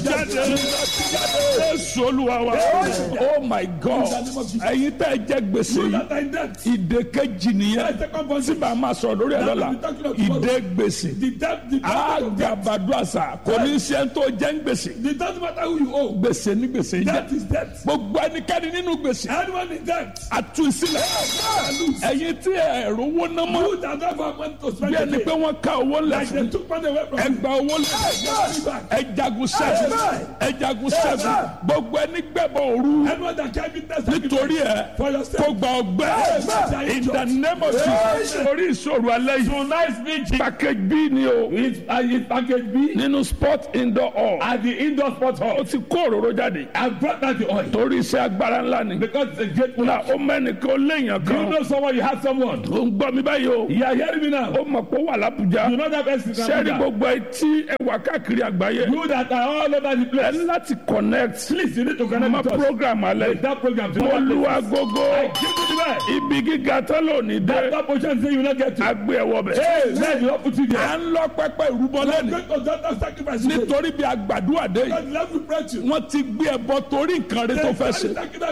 jáde jésù olúwa wa oh my god ẹ̀yin tẹ́ ẹ jẹ́ gbèsè You yìí that are in debt. ìdè kejì nìyẹn Second tí bondage. bá a máa sọ̀rọ̀ lórí ẹ̀ lọ́la ìdè gbèsè The debt, the debt of debt. àgàbàdo àṣà kò ní í ṣe ń tó jẹ́ ń gbèsè It doesn't matter who you owe. gbèsè ní gbèsè Debt jẹ́ is debt. gbogbo ẹnikẹ́ni nínú gbèsè Anyone in debt. àtúnṣílẹ̀ ẹ̀yin tí ẹ̀rọ owó ná mọ́ You that don't have money to spend bí ẹni pé again. wọ́n ká owó lẹ̀ Like they fún took money away from you. ẹgbà owó lẹ̀ ẹjagun sẹ́gun ẹjagun sẹ́gun gbogbo ẹni gbẹ̀bọ̀ òru Anyone that can't be tested. nítorí ẹ For your kó sake. gba ọgbẹ́ in the name of Jesus orí ìṣòro alẹ́ yìí Tonight's meeting package b ni o is uh, is package B nínú sport indoor hall at the indoor sports hall. ó ti kó òróró jáde I brought out the oil torí iṣẹ́ agbára ńlá ni because it's a great na ó mẹ́nìkan ó léèyàn Do you kan know someone? You have someone. ó ń gbọ́ mi báyìí o You are hearing me now. ó mọ̀ pé ó wà lábújá You know that person. is sẹ́ẹ̀rì Abuja. gbogbo etí ẹwà káàkiri àgbáyé You that are all over the ẹ place. ní láti connect Please, you need to connect mọ with us. program alẹ́ That program. to mo other lu places. agogo I give you the best. ibi gíga tó lónìí dé That portion say you will not get to. agbé ẹwọ bẹ. Hey, man, you don't put it à there. ń lọ pẹpẹ ìrúbọ lẹ́nu Going to that sacrifice. today. nítorí bí agbàdúrà dé yìí God love you, pray to you. wọ́n ti gbé ẹbọ torí nǹkan rẹ tó fẹ́ ṣe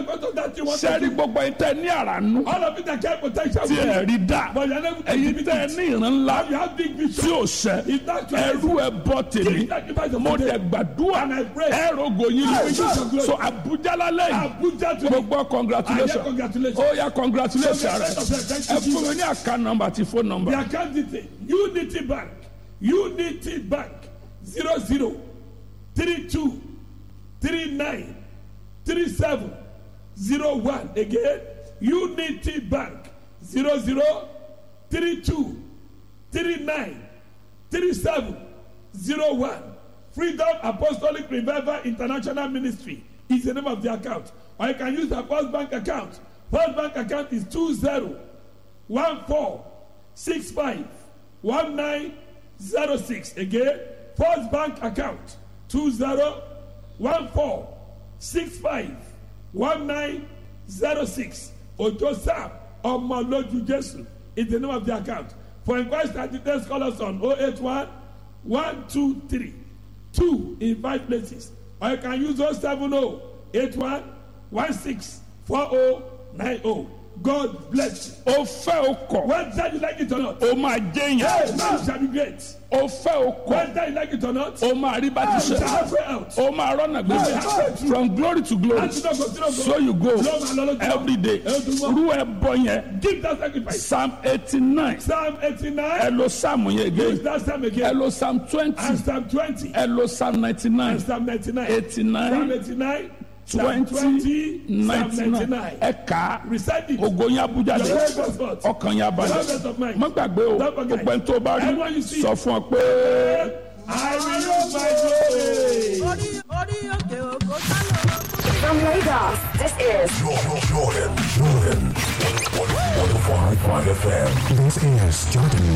sẹ́ẹ̀rì gbogbo ẹ̀yin tẹ́ ní àrànú All of it that can potential. tí ẹ̀ rí dá But you're never ẹ̀yin tẹ́ ní ìran ńlá You have big tí vision. ò sẹ́ It's not just ẹrú ẹbọ tèmi sacrifice of mo today. dẹ̀ gbàdúrà And I pray. ẹ̀rọ gòyìn Amen. so Abuja lálẹ́ yìí Abuja to gbogbo I congratulations hear congratulations. ó yá congratulations rẹ Thank ẹ you, fún mi ní àká nọ́mbà àti fóònù nọ́mbà The account detail Unity Bank Unity Bank zero zero three two three nine three seven zero one again Unity Bank zero zero three two three nine three seven zero one Freedom Apostolic Revival International Ministry is the name of the account or you can use the First Bank account First Bank account is two zero one four six five one nine zero six again first bank account two zero one four six five one nine zero six ojo sam ọmọlójú jésù is the name of the account for inquiries and details call us on oh eight one one two three two in five places or you can use oh seven oh eight one one six four oh nine oh god bless you. ó fẹ́ ó kọ̀ Whether you like it or not. ó máa jẹ́yàn Hey, man shall be great. ó fẹ́ ó kọ̀ Whether you like it or not. ó máa rí bá ti You ṣe shall have way out. ó máa rọ́nà gbèsè from glory to glory Láti náà kò sí náà so you go Lọ́wọ́ máa lọ lójú. every day rú ẹ bọ yẹn Give that sacrifice. psalm eighty nine Psalm ẹ eighty-nine. lo psalm yẹn Use again that psalm ẹ again. lo psalm twenty And Psalm twenty. ẹ lo psalm ninety nine And Psalm ninety-nine. eighty Psalm nine eighty-nine. Psalm twenty twenty. Psalm ninety nine ninety-nine. ẹ kà á Recite it. ògo yẹn abuja Your dé very best thought. ọkàn yẹn abalẹ̀ Presence of mind. má gbàgbé o Don't forget. gbogbo ẹni tó bá rí Everyone you see. sọ fún ọ pé. I will use my glory. orí orí òkè òkò sálọ. From Lagos, this is Jordan, Jordan, Jordan. 105.5 FM. This is Jordan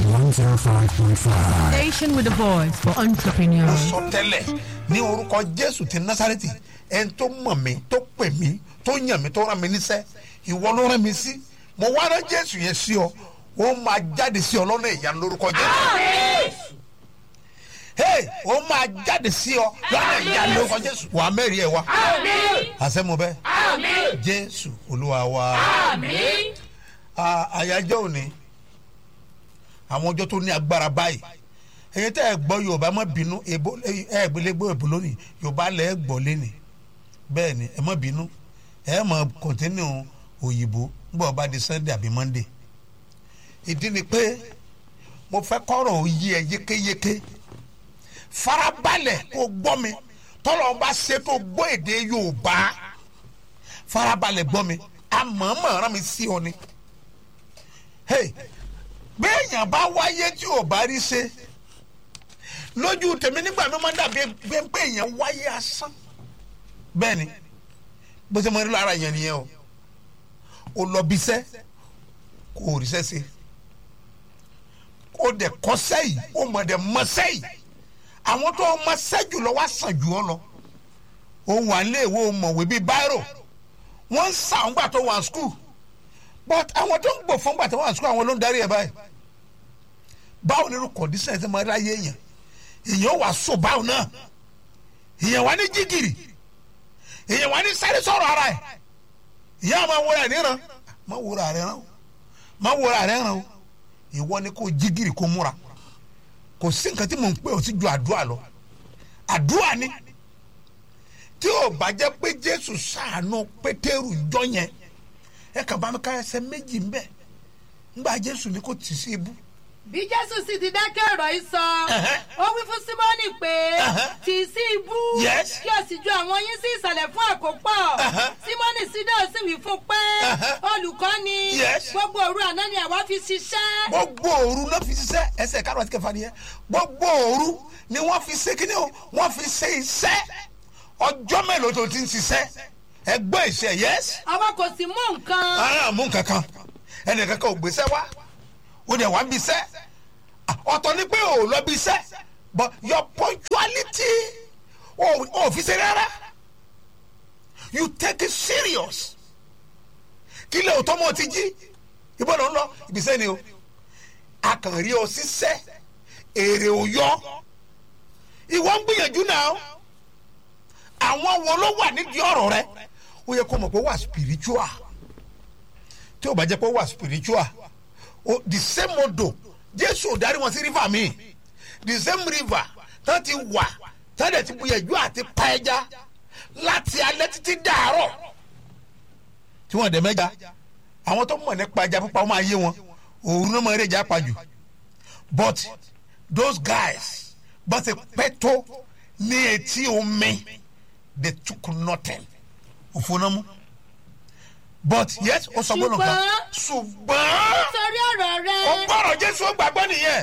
105.5. station with a voice for entrepreneurs. sọ tẹ́lẹ̀ ní orúkọ jésù ti násàrẹ́tì ẹni tó mọ̀ mí tó pè mí tó yàn mí tó rán mi níṣẹ́ ìwọ ló rán mi sí mo wá rán jésù yẹn sí ọ ó máa jáde sí ọ lọ́nà ìyanu lórúkọ jésù hey ó máa jáde sí ọ lọ́nà ìyanu lórúkọ jésù wà á mẹ́rin ẹ̀ wá àṣẹ mo bẹ́ jésù olúwa wa Ah, àyájọ́ òní àwọn ọjọ́ tó ní agbára báyìí ẹ̀yin tẹ́ ẹ gbọ́ yorùbá má bínú èbó ẹ gbélégbé èbó lónìí yorùbá lẹ́ ẹ gbọ́ lẹ́nìí bẹ́ẹ̀ ni ẹ má bínú ẹ má kọ́ntínú òyìnbó nígbà ọba di sunday àbí monday ìdí ni pé mo fẹ́ kọ́rọ̀ òye ẹ yékéyéké farabalẹ̀ kó gbọ́ mi tọ́lọ́ bá ṣe tó gbọ́ èdè yorùbá farabalẹ̀ gbọ́ mi àmọ́mọ́ rán mi sí ọ ni hey béèyàn bá wáyé tí ò bá rí ṣe lójú tèmi nígbà mi máa ń dàbí pé pé èèyàn wáyé asán bẹ́ẹ̀ ni bó ṣe máa ń rí lára yẹn nìyẹn o ò lọ bí iṣẹ́ kò ríṣẹ́ ṣe ó dẹ̀ kọ́ sẹ́yìn ó mọ̀ dẹ̀ mọ sẹ́yìn àwọn tó mọ sẹ́jù lọ wá sàn jù ọ lọ òun wà léèwé mọ̀wé bíi báírò wọ́n ń sàn gbà tó wà skul but àwọn tó ń gbò fún gbà tó wà skul àwọn ló ń darí ẹ̀ báyìí báwo ni irú kọ̀dísàn ẹ̀ ti máa ráyé èèyàn èèyàn wà so báwo náà ìyẹn wà ní jígìrì ìyẹn wà ní sáré sọ̀rọ̀ ara ẹ̀ ìyá máa wúra ẹ̀ níran má wúra rẹ̀ rán o má wúra rẹ̀ rán o ìwọ ni kò jígìrì kó múra kò sí nǹkan tí mò ń pè ó sì ju àdúrà lọ àdúrà ni tí ò bá jẹ́ pé jésù ṣàánú pétérù jọ yẹn ẹ kàn bá mi ká ẹsẹ̀ méjì ń bẹ̀ ńgbà jésù ni kò tì sí ibú bí jésù sì ti dákẹ́ ọ̀rọ̀ yìí sọ Ẹ̀hẹ́. ó wí fún símọ́nì pé Ẹ̀hẹ́. tì í sí ibú Yes. kí o sì ju àwọn yín sí ìsàlẹ̀ fún àkópọ̀ Ẹ̀hẹ́. símọ́nì sídà sì wí fún pé Ẹ̀hẹ́. olùkọ́ni Yes. gbogbo òru àná ni àwa fi ṣiṣẹ́ gbogbo òru náà fi ṣiṣẹ́ ẹsẹ̀ kárọ̀ àti kẹfà nìyẹn gbogbo òru ni wọ́n fi ṣe kíni o wọ́n fi ṣe iṣẹ́ ọjọ́ mélòó tó ti ń ṣiṣẹ́ ẹgbẹ́ ìṣe yẹ́sì. àwa kò sì mú nǹkan ara mú kankan ẹnì kankan ò gbèsè wá ó dẹ̀ wá bí iṣẹ́ ọ̀tọ̀ ni pé ò lọ bí iṣẹ́ but your punctuality ò ò fi ṣe rárá you take it serious kí lè òtọ́ mọ́ ti jí ibo ló ń lọ ibiṣẹ́ ni o a kàn rí ọ ṣiṣẹ́ èrè ò yọ ìwọ ń gbìyànjú náà àwọn wo ló wà nídìí ọ̀rọ̀ rẹ ó yẹ kó mọ̀ pé ó wà spiritual tí o bá jẹ́ pé ó wà spiritual o the same odò jésù ò darí wọn sí river mi the same river tán ti wà tán dẹ̀ ti gbìyànjú àti pa ẹja láti alẹ́ títí dàárọ̀ tí wọ́n dẹ̀ mẹ́ja àwọn tó mọ̀ nípa ẹja pípa wọ́n máa yé wọn òru náà máa rí ẹja pa jù but those guys bá ti pẹ́ tó ní etí omi they took nothing òfò náà mú but yes ó sọ gbọ́dọ̀ kan ṣùgbọ́n nítorí ọ̀rọ̀ rẹ ó gbọ́dọ̀ jésù ó gbàgbọ́ nìyẹn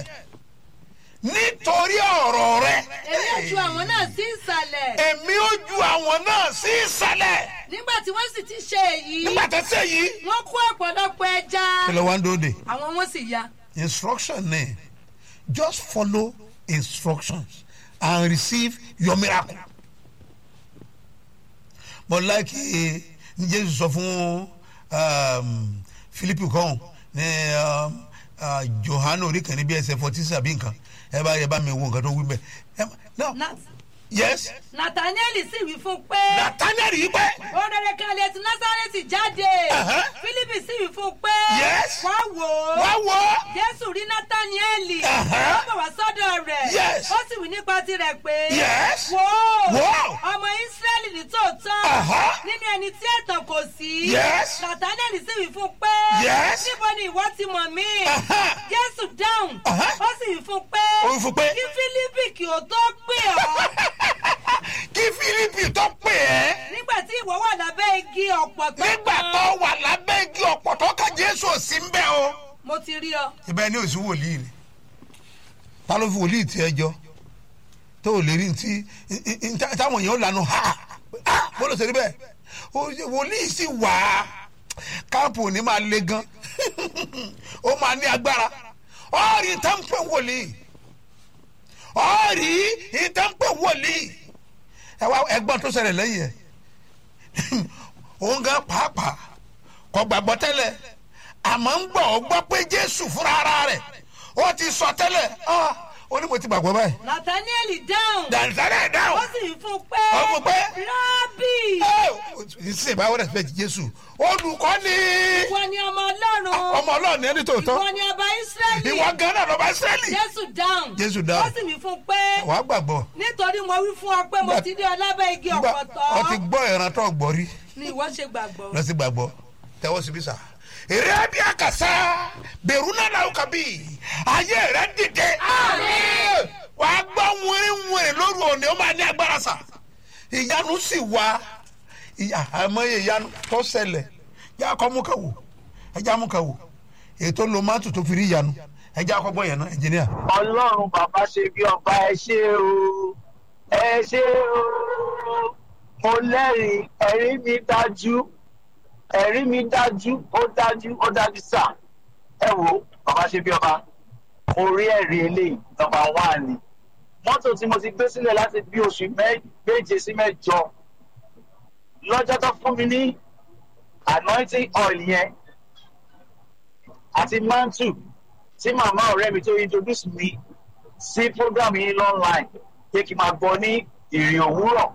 nítorí ọ̀rọ̀ rẹ èmi ò ju àwọn náà sí ìsàlẹ̀ èmi ó ju àwọn náà sí ìsàlẹ̀ nígbà tí wọ́n sì ti ṣe èyí nígbà tó ṣe yìí. wọ́n kó ọ̀pọ̀lọpọ̀ ẹja kí ló wá ń dóde àwọn wọn sì ya instruction ni just follow instructions and receive your miracle. mo like ní jésù sọ fún um, philip kan ní um, uh, johanu orí kan ní bí ẹsẹ forty sàbí nǹkan ẹ bá yẹ bá mi wo nǹkan tó wí bẹ. ẹ no Na- yes nathaniel sì wí fún pé nathaniel yìí pẹ́ orere kan lè ti násàrẹ́tì jáde Ẹ̀hẹ́. philippe sì wí fún pé Yes. wá wò ó wá wò ó jésù rí nathaniel Ẹ̀hẹ́. ó bọ̀ wá sọ́dọ̀ rẹ̀ Yes. ó sì wí nípa tirẹ̀ pé Yes. wò ó Wò ó. ọmọ israẹli ní tòótọ́ Ẹ̀hẹ́. nínú ẹni tí ẹ̀tàn kò sí Yes. nathaniel sì wí fún pé Yes. níbo ni ìwọ ti mọ̀ mí Ẹ̀hẹ́. jésù dáhùn Ẹ̀hẹ́. ó sì wí fún pé Ó wí fún pé? kí philippe kí o tó pè ọ́ kí philip tó pè é. nígbà tí ìwọ wà lábẹ́ igi ọ̀pọ̀tọ́ nígbà kan. tó wà lábẹ́ igi ọ̀pọ̀tọ́ ká jésù ò sí ń bẹ́ o. mo ti rí ọ. ibẹ̀ ni òsì wòlíì ni ta ló fi wòlíì tí ẹ jọ tó ò lè rí ntí táwọn èèyàn lànà ha ha bó ló ṣe rí bẹ́ẹ̀ Ó ṣe wòlíì sì wà á káàpù ò ní máa le gan ó máa ní agbára ọ̀rì ìtànpẹ̀ wòlíì ọ̀rì ìtànpẹ̀ wòlíì ẹ wá ẹgbọ́n tó ṣẹlẹ̀ lẹ́yìn ẹ̀ òun gan pàápàá kò gbàgbọ́ tẹ́lẹ̀ àmọ́ ń gbọ́ ọ gbọ́ pé jésù fúnra ara rẹ̀ ó ti sọ tẹ́lẹ̀ ah, ó ní mo ti gbàgbọ́ báyìí. nathaniel dáhùn. dànsára ẹ̀ ó dáhùn. sì fún pé. Ó fún pé. rábì. ìsìn ìbáwọ̀ rẹ̀ fẹ́ jésù olùkọ́ ni ìwọ ni ọmọ ọlọ́run. ọmọ ọlọ́run ní ẹni tòótọ́ ìwọ ni ọba israẹli. ìwọ gan-an lọ́ba israẹli. jésù dáhùn. Jésù dáhùn. ó sì wí fún pé. wàá gbàgbọ́ nítorí mo wí fún ọ pé mo Nígbà- ti dé ọ lábẹ́ igi Nígbà- ọ̀pọ̀tọ́. ọ ti gbọ́ ìran tó gbọ́ rí ni ìwọ ṣe gbàgbọ́. lọ sí gbàgbọ́ tẹ́wọ́ síbí sà. èrè bí àkàsà bẹ̀rù náà làwọn kà bí ayé rẹ̀ dìde. wàá gbọ́ wìrìwìrì lóru òní ó máa ní agbára sà. ìyanu sì wá ìyá àmọ́yé ìyanu tó ṣẹlẹ̀ yá kọ́ mú kàwò ẹja mú kàwò ètò lomátù tó fi rí ìyanu ẹja kọ́ gbọ́ yẹn náà ẹnjìníà. ọlọ́run bàbá ṣe bí ọba ẹ ṣe o ẹ ṣe o mo lẹ́rìí ẹ̀rí mi dájú ẹ̀rí mi dájú ó dájú ó dájú sà ẹ wo bàbá ṣe bí ọba mo rí ẹ̀rí eléyìí nọmba wán ni mọ́tò tí mo ti gbé sílẹ̀ láti bí oṣù mẹ́- méje sí mẹ́jọ lọ́jọ́ tó fún mi ní anointing oil yẹn àti mantle tí màmá ọ̀rẹ́ mi tó introduce mi sí program yìí online pé kí n máa gbọ́ ní ìrìn òwúrọ̀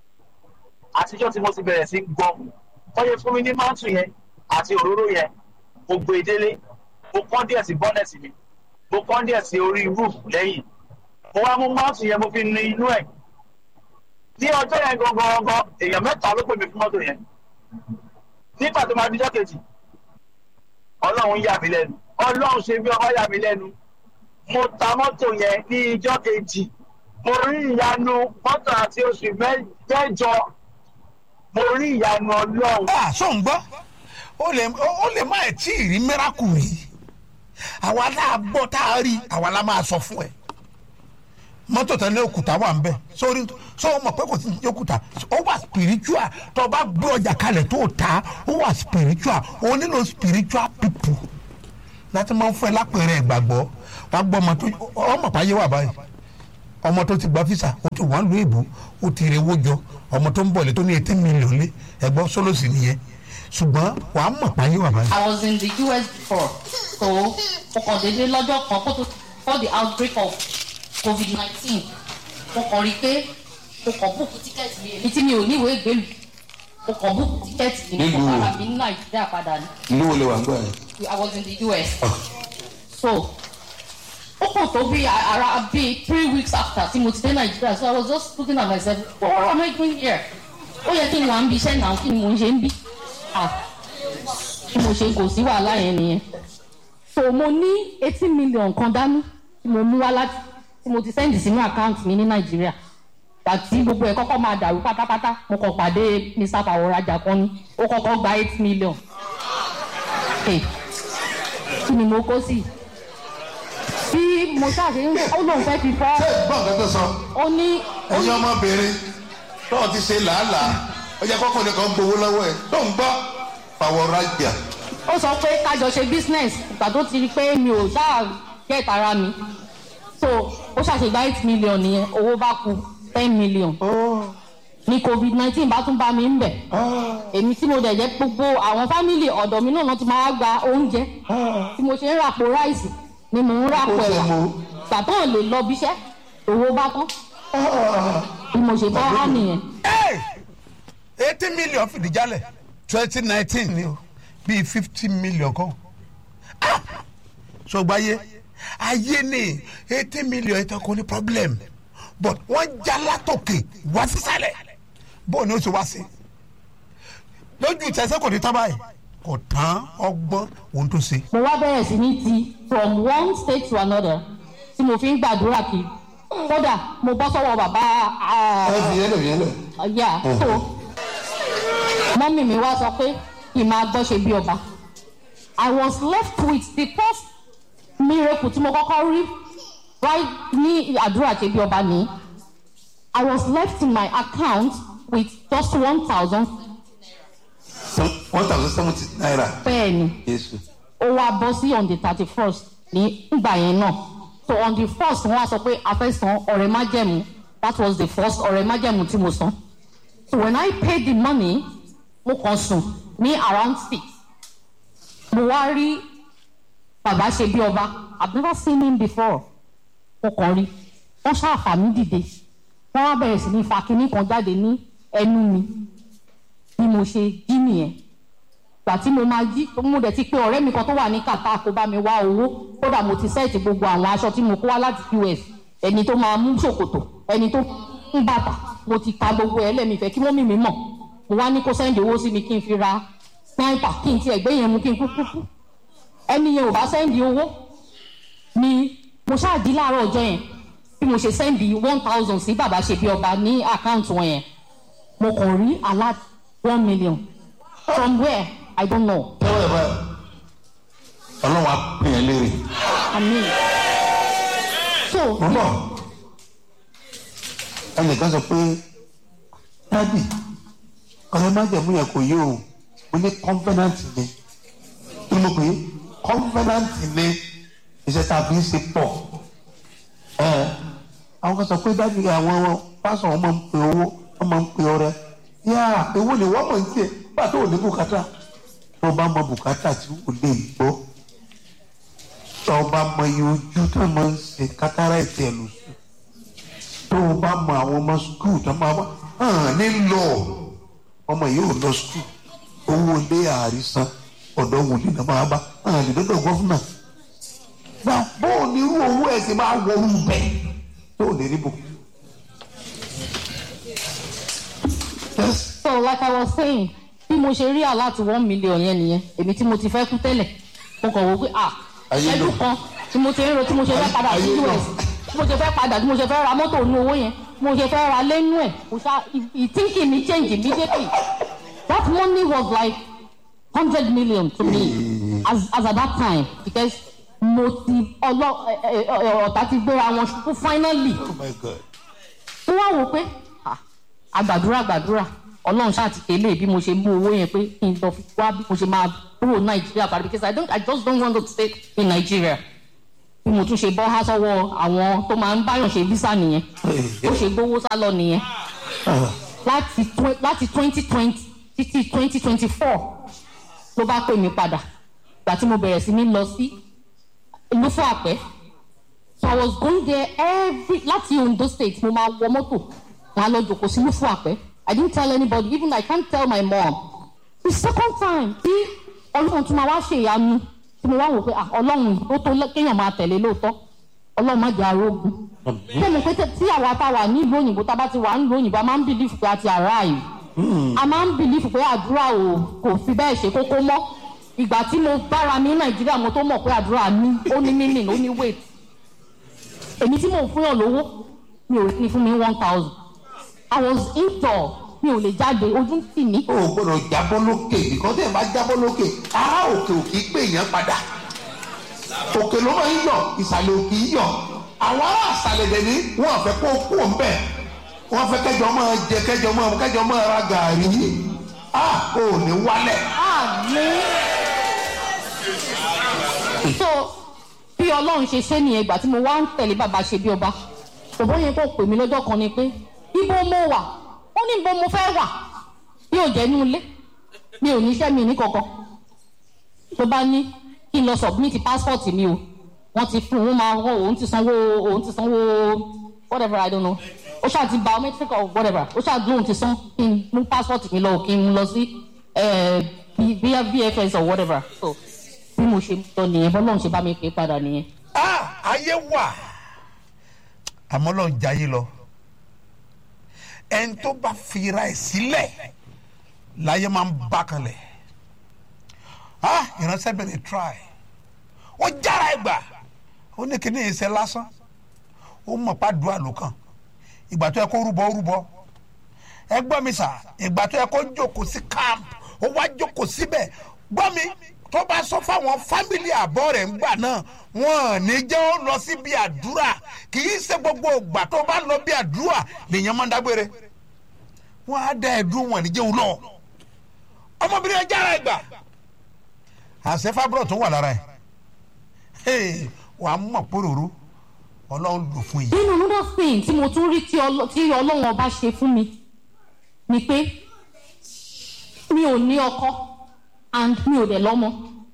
àtijọ́ tí mo ti bẹ̀rẹ̀ sí gbọ́ tọ́yẹ fún mi ní mántù yẹn àti òróró yẹn mo gbé e délé mo kán díẹ̀ sí bọ́nẹ̀tì mi mo kán díẹ̀ sí orí roof lẹ́yìn mo wá mú mántù yẹn mo fi nu inú ẹ̀ ní ọjọ́ yẹn gangan gangan èèyàn mẹ́ta ló pè mí fún mọ́tò yẹn nígbà tó máa dijọ́ kejì ọlọ́run yà mí lẹ́nu ọlọ́run ṣe bí ọba yà mí lẹ́nu mo ta mọ́tò yẹn ní ijọ́ kejì mo rí ìyanu mọ́tò àti oṣù mẹ́jọ mo rí ìyanu ọlọ́run. a sọ ń gbọ́ ó lè ó lè má ẹ̀ tí ì rí mẹ́rákù rí àwa náà gbọ́ tá a rí àwa la máa sọ fún ẹ mọ́tò tẹ́lẹ̀ òkúta wà ń bẹ̀ sórí sọ mọ̀ pé kò sí ní òkúta ó wà spiritual tó o bá gbé ọjà kalẹ̀ tó o ta ó wà spiritual o nílò spiritual people láti máa ń fún ẹ lápẹ̀rẹ̀ ìgbàgbọ́ wàá gbọ́ ọmọ tó ọmọ pàyẹ wà báyìí ọmọ tó ti gba fisa ó ti wọ́n lu ìbò ó ti rewó jọ ọmọ tó ń bọ̀ lé tó ní eighty million lé ẹ̀gbọ́n sólòsì nìyẹn ṣùgbọ́n wàá mọ̀ pàyẹ wà báyìí. I was in the US before so mo kàn déédéé lọ́jọ́ kan kó tó before the outbreak of covid nineteen mo kàn rí i pé mo kàn búùkù tíkẹ́ẹ̀tì mi èmi tí mi ò ní ìwé ìgbélú mo kàn búùkù tíkẹ́ẹ̀tì mi mo kàn fara mi ní nàìjíríà padà ní. ìlú wo lè wà ń gbọ́ yẹn. I was in the US. So, ó kàn tó bí ara bí three weeks after tí mo ti dé Nàìjíríà so I was just looking at myself what am I doing here? Ó yẹ kí n wà ń bi iṣẹ́ náà kí ni mo ń ṣe ń bí? Ah, bí mo ṣe kò sí wàhálà yẹn nìyẹn. So mo ní eighty million kan dání tí mo mú wá láti tí mo ti sẹ́ndì sínú àkáǹtì mi ní Nàìjíríà. Àti gbogbo ẹ̀ kọ́kọ́ máa dàrú pátápátá mo kàn pàdé Mr. Fàwọ̀rajà kan ní ó kọ́kọ́ gba eight million. Hey kí ni mo kó sí bí mo ṣàṣe ń ó lóun fẹ́ fi fọ́ ṣé gbọ́n kan tó sọ ó ní ẹ̀yin ọmọbìnrin náà ti ṣe làálàá ó yẹ kọ́kùnrin kan gbowó lọ́wọ́ ẹ̀ tó ń gbọ́ pàwọ́ rájà. ó sọ pé kájọ ṣe business ìgbà tó ti rí pé mi ò ṣáà get ara mi so ó ṣàṣe gba eight million nìyẹn owó bá kù ten million ní covid nineteen bá tún bá mi ń bẹ̀ èmi tí mo dẹ̀ jẹ́ gbogbo àwọn fámìlì ọ̀dọ̀ mi náà wọ́n ti máa gba oúnjẹ tí mo ṣe ń ràpò ráìsì ni mò ń ràpò ẹ̀wà gbà tó lè lọ bíṣẹ́ owó bá tán bí mo ṣe bá wà nìyẹn. eighty million fìdí jálẹ̀ twenty nineteen ni o bíi fifty million kan ṣùgbọ́n ayé ayé ni eighty million ìtàn kò ní problem but wọ́n já látòkè wá sísàlẹ̀ bó ni ó ṣe wá sí lójú ìtẹ̀sẹ̀ kò ní tán báyìí kò tán ọgbọ́n ohun tó ṣe. mo wá bẹ̀rẹ̀ sí ní ti from one state to another tí mo fi ń gbàdúrà kiri kódà mo bọ́ sọ́wọ́ bàbá ẹ fi yẹn lè fi yẹn lè. yà so mọ́mì mi wá sọ pé kì í máa gbọ́ ṣe bí ọba I was left with the first miracle tí mo kọ́kọ́ rí right ní àdúrà ṣe bí ọba ní I was left in my account with just one thousand one thousand seventy naira. bẹ́ẹ̀ni Jésù. ó wá bọ́ sí on the thirty first ní ìgbà yẹn náà so on the first wọ́n á sọ pé a fẹ́ san ọ̀rẹ́ májẹ̀mú that was the first ọ̀rẹ́ májẹ̀mú tí mo san so when I paid the money mo kàn sùn ní around six mo wá rí bàbá ṣe bí ọba I've never seen him before mo kàn rí wọ́n ṣàfà mí dìde wọ́n wá bẹ̀rẹ̀ sí ní fa kinní kan jáde ní ẹnu mi bí mo ṣe jí nìyẹn gbà tí mo máa jí mo dẹ̀ ti pé ọ̀rẹ́ mi kan tó wà ní kàtà kó bá mi wá owó kódà mo ti sẹ́ẹ̀tì gbogbo àwọn aṣọ tí mo kó wá láti US ẹni tó máa mú ṣòkòtò ẹni tó ń bàtà mo ti ka gbogbo ẹ̀ lẹ́mìí kí mọ́mì mi mọ̀ mo wá ní kó sẹ́ndì owó sí mi kí n fi ra sniper kí n tiẹ̀ gbé yẹn mu kí n kú kú kú ẹni yẹn ò bá sẹ́ndì owó ni mo ṣáàdí láàárọ̀ ọjọ́ yẹn bí mo ṣe sẹ́ndì one thousand sí bàbá ṣe bí ọba ní àkáǹtì wọn yẹn mo kàn rí alert one million from where I don't know. tẹ́wọ́ ẹ̀ báyìí ọlọ́run á pè é léèrè. Amen. So, bọ́bọ̀ ẹnìkan sọ pé dádì ọ̀rẹ́ májẹ̀mú yẹn kò yé o mo ní covenant ni kí ló pé covenant ni iṣẹ́ tá a fi ń ṣe pọ̀ ẹ̀ àwọn kan sọ pé dádì àwọn pásọ̀ wọn máa ń pe owó wọn máa ń pe ọrẹ yá èwo ni wọ́n mọ̀ ní tiẹ̀ pàtó òní bùkátà tó bá mọ bùkátà tí wò lè gbọ́ tó bá mọ iye ojú tó máa ń ṣe kátàrà ìtì ẹ̀ lóṣù tó o bá mọ àwọn ọmọ skul tó máa wá hàn nílò ọmọ yìí ò lọ skul owó ilé àrísán ọ̀dọ́ wòlíì náà máa bá hàn lè dọ́dọ̀ gọ́fúnà gba bóò ní irú owó ẹ̀ sì máa wọ orú bẹ́ẹ̀ tó lè rí bò. so like i was saying bí mo ṣe rí àláti one million yẹn nìyẹn èmi tí mo ti fẹ́ kú tẹ́lẹ̀ mo kàn wò pé ah Ayé lò. ẹdún kan tí mo ti ń ro tí mo ṣe fẹ́ padà sí Ayé lò. us tí mo ṣe fẹ́ padà tí mo ṣe fẹ́ ra mọ́tò nínú owó yẹn tí mo ṣe fẹ́ ra lẹ́nu ẹ̀ kò ṣá ìtìǹkì mi change immediately that money was like hundred million to me as as at that time because mo ti ọlọ ẹ, ẹ, ẹ, ọ̀tá ti gbéra wọn ṣubú finally oh my god ó wá wò pé ah, àgbàdúrà àgbàdúrà ọlọ́run ṣáà ti tẹ̀lé bí mo ṣe mú owó yẹn pé kí n lọ fi wá bí mo ṣe máa kúrò nàìjíríà padà because i don't i just don't want to stay in nigeria bí mo tún ṣe bọ́ há sọ́wọ́ àwọn tó máa ń báyọ̀ ṣe visa nìyẹn ó ṣe gbowó sá lọ nìyẹn láti twen- láti twenty twenty títí twenty twenty four ló bá pè mí padà ìgbà tí mo bẹ̀rẹ̀ sí ní lọ sí ìlú fún àpẹ́ so i was going there every láti ondo state mo máa wọ mọ́tò máa lọ jòkó sí ìlú fún àpẹ́ i didn't tell anybody even i can't tell my mom the second time tí ọlọ́run tún máa wá ṣe ìyanu tí mo wá wò pé ah ọlọ́run ó tó lẹ́- kéèyàn máa tẹ̀lé lóòótọ́ ọlọ́run má jẹ́ arógun tẹ́lẹ̀ pé tí àwa tá a wà ní ìlú òyìnbó tá a bá ti wà ní ìlú òyìnbó a máa ń bìlífù pé a ti arrive a máa ń bìlífù pé àdúrà ò kò fi bẹ́ẹ̀ ṣe kókó mọ́ ìgbà tí mo bára mi ní nàìjíríà mo tó mọ̀ pé àdúrà ní ó ní meaning ó ní weight èmi tí mò ń fún yàn lówó mi ò ní fún mi one thousand i was indoor mi ò lè jáde ojú ń tì mí o ò gbọdọ̀ jábọ́ lókè nìkan tẹ̀ bá jábọ́ lókè ará òkè òkè gbé yẹn padà òkè ló máa ń yọ ìsàlẹ̀ òkè yìí yọ àwọn ará àsàlẹ̀ dẹ̀ ní wọ́n fẹ́ kó kú òun bẹ̀ wọ́n fẹ́ kẹjọ máa jẹ kẹjọ máa kẹjọ máa ra gàrí a ò ní wálẹ̀. àmì. so bí ọlọ́run ṣe ṣe nìyẹn ìgbà tí mo wá ń tẹ̀lé bàbá ṣe bí ọba bàbá yẹn kò pè mí lọ́jọ́ kan ni pé ibo mo wà ó ní ibo mo fẹ́ wà bí ò jẹ́ inú ilé mi ò níṣẹ́ mi ní kankan tó bá ní kí n lọ submit passport mi o wọ́n ti fún òun máa wọ́n òun ti sanwó òun ti sanwó whatever i don't know ó ṣáà ti biometric or whatever ó ṣáà lóun ti san kí n mú passport mi lọ kí n lọ sí eh, via vfs or whatever so bí mo ṣe lọ nìyẹn bọ́lọ́run ṣe bá mi pè é padà nìyẹn. ah ayé wà àmọ́ lọ́n jayé lọ ẹni tó bá fira ẹ̀ sílẹ̀ láyé máa ń bá kanlẹ̀ ah ìránṣẹ́ bẹ̀rẹ̀ try ó jára ẹ̀ gbà ó ní kíní ìṣe lásán ó mọ̀ pàdúrà ló kàn ìgbà tó yẹ kó rúbọ ó rúbọ ẹ gbọ́ mi sà ìgbà tó yẹ kó jókòó sí camp ó wá jókòó síbẹ̀ gbọ́ mi tó bá sọ fáwọn fámìlì àbọ̀ rẹ̀ ńgbà náà wọn ò ní jẹ́ ó lọ sí bí àdúrà kì í ṣe gbogbo ìgbà tó bá lọ bí àdúrà lèèyàn máa ń dágbére wọn á dá ẹdún wọn ní jẹun lọ ọmọbìnrin ẹja ara ẹgbà àṣẹ fábúrò tó wà lára ẹ wàá mọ̀ pòròró ọlọ́run lò fún yìí. nínú another thing tí mo tún rí tí ọlọ- tí ọlọ́run ọba ṣe fún mi ni pé mi ò ní ọkọ and mi ò dẹ̀ lọ́mọ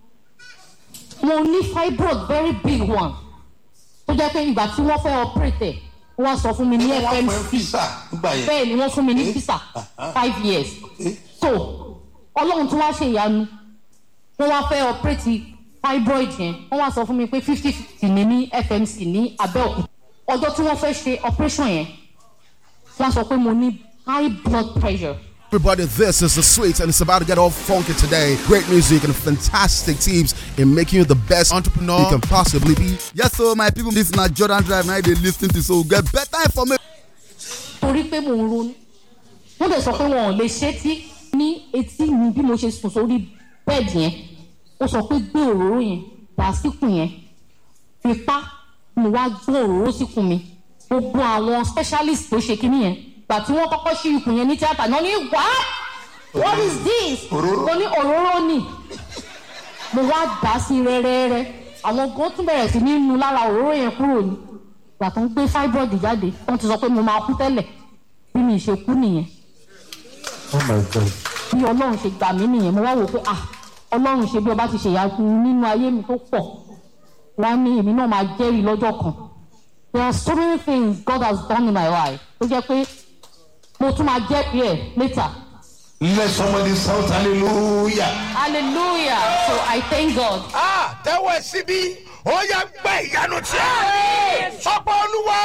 mo ní fibroid very big one tó jẹ́ pé ìgbà tí wọ́n fẹ́ operate ẹ̀ wọ́n sọ fún mi ní wọ́n fẹ́ fmc físà nígbà yẹn. bẹ́ẹ̀ ni wọ́n fún mi ní visa five years so ọlọ́run tí wọ́n ṣe ìyanu wọ́n wá fẹ́ operate fibroid yẹn wọ́n wá sọ fún mi pé fifty fifty ní ní fmc ní abẹ́òkúta ọjọ́ tí wọ́n fẹ́ ṣe operation yẹn wọ́n sọ pé mo ní high blood pressure Everybody, this is the sweet, and it's about to get all funky today. Great music and fantastic tips in making you the best entrepreneur you can possibly be. Yes, so my people, this na Jordan Drive. Now they listen to so get better information. torí pé mò ń ronú wọ́n dẹ̀ sọ pé wọn ò lè ṣe tí ní etí mi bí mo ṣe sùn sórí bẹ́ẹ̀dì yẹn ó sọ pé gbé òróró yẹn dà síkùn yẹn fipá mo wá gbé òróró síkùn mi gbogbo àwọn specialist tó ṣe kínní yẹn gbà tí wọ́n kọ́kọ́ ṣí ikùn yẹn ní tíátà náà ní wá what is this mo ní òróró ni mo wá dà á sí rẹ́rẹ́rẹ́ àwọn gan tún bẹ̀rẹ̀ sí ní nu lára òróró yẹn kúrò ní ìgbà tó ń gbé fibroid jáde wọ́n ti sọ pé mo máa kú tẹ́lẹ̀ bí mi ṣe kú nìyẹn oh my god. bí ọlọ́run ṣe gbà mí nìyẹn mo wá wò pé ah ọlọ́run ṣe bí ọba ti ṣe ìyanu nínú ayé mi tó pọ̀ wọ́n á ní èmi náà máa jẹ́rìí lọ́jọ́ kan there are so many things God has done in my life tó jẹ́ pé mo tún máa jẹ́ bí ẹ̀ later. Let somebody shout hallelujah. hallelujah so I thank God. Ah, tẹ́wọ́ ẹ síbí ó yẹ gbẹ́ ìyanu tí a sọ́pọ̀ olúwa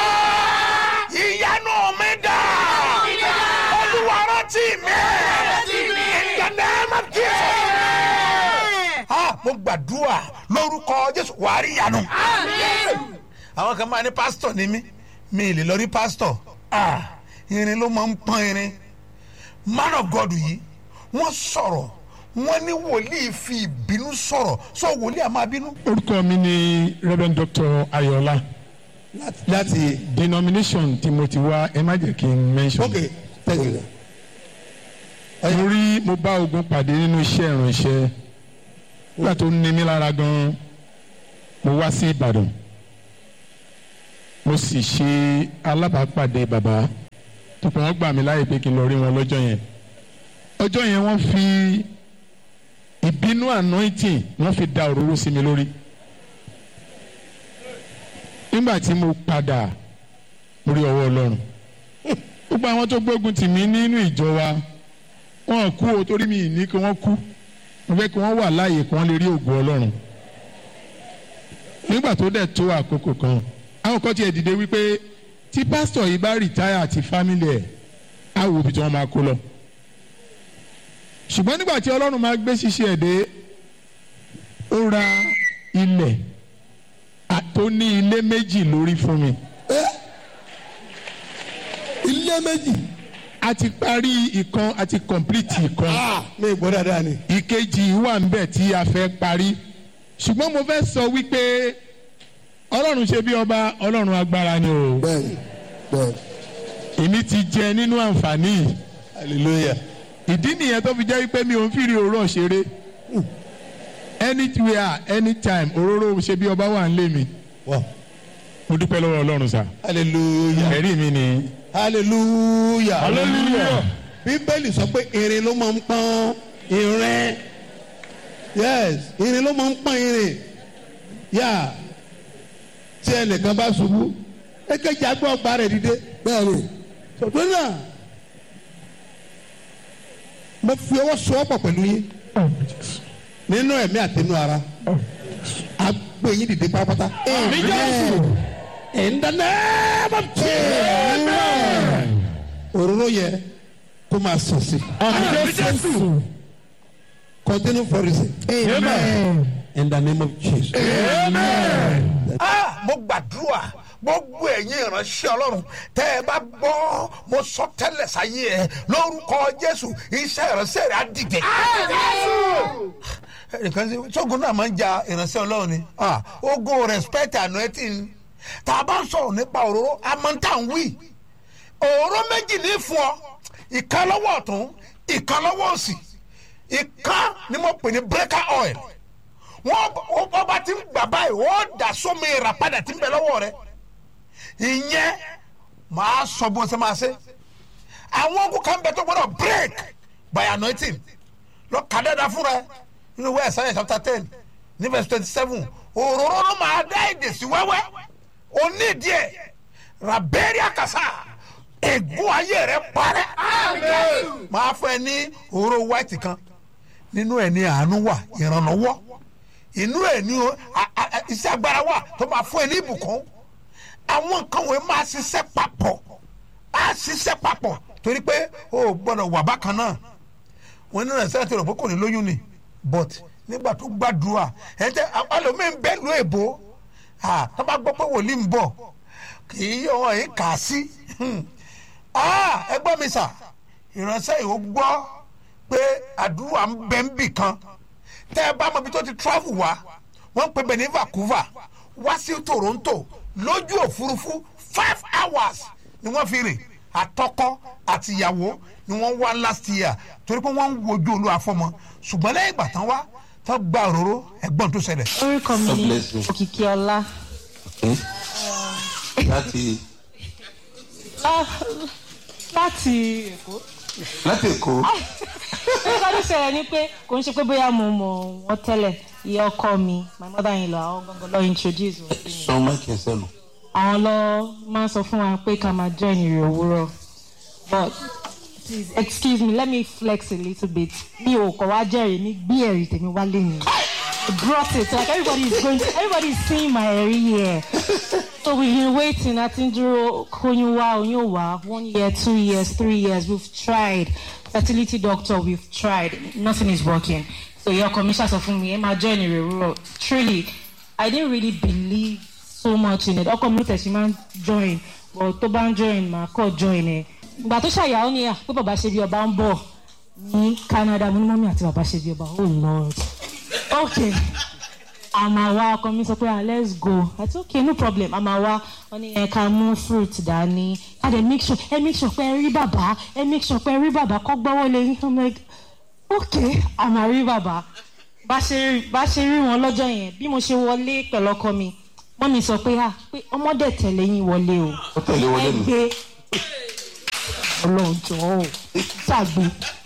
ìyanu mi dà olúwa rántí mi ìjànà ẹ̀ Jesus. Ah, mo gbàdúrà lórúkọ jésù wàá rí ìyanu. àwọn kan máa ní pásítọ̀ ní mí mi ì lè lọ rí pásítọ̀ Ah, irin ló máa ń pọ́n irin man of god yìí wọ́n sọ̀rọ̀ wọ́n ní wòlíì fi ìbínú sọ̀rọ̀ sọ wòlíì àmọ́ abínú. orúkọ mi ni reverend doctor ayọ̀lá láti denomination tí mo ti wá ẹ má jẹ́ kí n mention. ok thank you. mo rí mo bá ogun pàdé nínú iṣẹ́ ìrànṣẹ́ nígbà tó ní mi lára gan mo wá sí ìbàdàn mo sì ṣe alábàápàdé bàbá tó pọ̀ wọ́n gbà mí láyè pé kí n lọ rí wọn lọ́jọ́ yẹn ọjọ́ yẹn wọ́n fi ìbínú anointing wọ́n fi da òróró sí mi lórí nígbà tí mo padà mo rí ọwọ́ ọlọ́run gbogbo àwọn tó gbógun tì mí nínú ìjọ wa wọn kú o torí mi ní kí wọ́n kú mo fẹ́ kí wọ́n wà láàyè kí wọ́n lè rí ògùn ọlọ́run nígbà tó dẹ̀ tó àkókò kan àwọn kan tiẹ̀ dìde wípé tí pásítọ̀ yìí bá rìtáyà àti fámìlì ẹ̀ á wo ibi tí wọ́n máa kó lọ ṣùgbọ́n nígbà tí ọlọ́run máa gbé ṣíṣe ẹ̀ dé ó ra ilẹ̀ à- tó ní ilé méjì lórí fún mi. ilé méjì. a ti parí ìkan a ti complete ìkan. mi ì gbọ́ dáadáa ni. ìkejì wà ń bẹ̀ tí a fẹ́ parí ṣùgbọ́n mo fẹ́ sọ wípé ọlọ́run ṣe bí ọba ọlọ́run agbára ni o. bẹ́ẹ̀ni bẹ́ẹ̀ni. èmi ti jẹ nínú àǹfààní yìí. hallelujah. ìdí nìyẹn tó fi jẹ́ wípé mi ò ń fìrí òórọ̀ ṣeré anywhere anytime òróró ṣe bí ọba wà ń lé mi. mo dúpẹ́ lọ́wọ́ ọlọ́run sá. hallelujah. ẹ̀rí mi ni. hallelujah. Hallelujah. bíbélì sọ pé irin ló máa ń pọ́n irin yes irin ló máa ń pọ́n irin yá tí ẹnìkan bá ṣubú èkejì agbọ́ ọgbà rẹ̀ dìde bẹ́ẹ̀ni sọ̀tún náà mo fi ọwọ́ sọ ọ́ pọ̀ pẹ̀lú yín nínú ẹ̀mí àtinú ara agbé yín dìde pátápátá. Amen. In the name of Jesus. Òróró yẹ kó máa sàn sí. Continue flourishing. Amen. In the name of Jesus. Ah, mo gbàdúrà gbogbo ẹ̀yin ìránṣẹ́ ọlọ́run tẹ́ ẹ bá gbọ́ mo sọ tẹ́lẹ̀ sáyé ẹ lórúkọ jésù iṣẹ́ ìránṣẹ́ rẹ̀ á dìde. ẹnìkan ṣe sógun náà máa ń ja ìránṣẹ́ ọlọ́run ni Ah, ogun respect anointing tá a bá ń sọ̀rọ̀ nípa òróró amọ̀ntà ń wí òróró méjì ní fún ọ ìkan lọ́wọ́ ọ̀tún ìkan lọ́wọ́ òsì ìkan ni mo pè ní breaker oil wọn wọn bá ti ń gbà báyìí wọn dà sómi ìrà padà tí ń bẹ lọ́wọ́ rẹ ìyẹn màá sọ bó ṣe máa ṣe àwọn ogun kan bẹ tó gbọdọ̀ break by anointing lọ kà dáadáa fúnra ẹ nínú wẹ́ẹ̀ sáyẹn chapter ten ní verse twenty seven òróró ló máa dá èdè sí wẹ́wẹ́ onídìí ẹ̀ rabẹ́rẹ́ àkàsà ègún ayé rẹ parẹ́ máa fẹ́ ní òróró white kan nínú ẹ̀ ní àánú wà ìrànlọ́wọ́ inú ẹ̀ ní o- a- a- a- iṣẹ́ agbára wà tó máa fún ẹ ní ìbùkún àwọn nǹkan wọ̀nyí máa ṣiṣẹ́ papọ̀ á ṣiṣẹ́ papọ̀ torí pé o ò gbọ́dọ̀ wà bákan náà wọn nínú ẹ̀sẹ̀ tí o rò pé kò ní lóyún ni but nígbà tó gbàdúrà ẹ̀ jẹ́ alòmíín bẹ́ẹ̀ ló èbó ah, tó bá gbọ́ pé wòlíì ń bọ̀ kì í yọ wọn yìí kà á sí Ah, ẹ gbọ́ mi sà ìránṣẹ́ yìí ó gbọ́ pé àdúrà ń bẹ ń bì kan tẹ́ ẹ bá mọ ibi tó ti travel wá wọ́n ń pè bẹ̀ ní Vancouver wá sí Toronto lójú òfurufú five hours ni wọ́n fi rìn àtọkọ àti ìyàwó ni wọ́n wá last year torí pé wọ́n ń wojú olú afọ́mọ ṣùgbọ́n lẹ́yìn ìgbà tán wá tán gba òróró ẹ̀gbọ́n tó ṣẹlẹ̀. orúkọ mi God ni bless you. òkìkí ọlá láti láti èkó. láti èkó nígbà tó ṣẹlẹ̀ ni pé kò ń ṣe pé bóyá mo mọ̀ wọ́n tẹ́lẹ̀ ìyá ọkọ mi my mother in law àwọn gangan lọ introduce wọn sí mi. sọ máìkì ẹsẹ nù. àwọn lọ máa ń sọ fún wa pé ká máa join ìrìn òwúrọ̀ but please excuse me let me flex a little bit mi ò kọ̀ wá jẹ́rìí mi gbé ẹ̀rí tèmi wá lẹ́yìn I brought it like everybody is going everybody is seeing my ẹ̀rí here so we been waiting àti ń dúró kóyún wá oyún wá one year two years three years we've tried fertility doctor we've tried nothing is working so ìyá ọkọ mi ṣàṣọ fún mi ẹ máa join ìrìn òwúrọ̀ truly I didn't really believe so much in it ọkọ mi tẹ̀sí máa ń join but tó bá ń join màá kọ́ join ẹ̀ ìgbà tó ṣàyàwó ni à pé bàbá ṣe bí ọba ń bọ̀ ní Canada mo ní mọ́mí àti bàbá ṣe bí ọba oh lord okay àmà wa ọkọ mi sọ pé ah let's go that's okay no problem àmà wa wọn ní ẹ ká mú fruit dání ká dẹ̀ make sure ẹ make sure pé ẹ rí bàbá ẹ make sure pé ẹ rí bàbá kọ́ gbọ́wọ́ lé yín i'm like okay àmà rí bàbá bá ṣe bá ṣe rí wọn lọ́jọ́ yẹn bí mo ṣe wọlé pẹ̀lú ọkọ mi wọ́n mi sọ pé ah pé ọmọdé tẹ̀lé yín wọlé o ó tẹ̀lé wọlé ẹ mi. gbé ọlọ́jọ́ ò ṣàgbé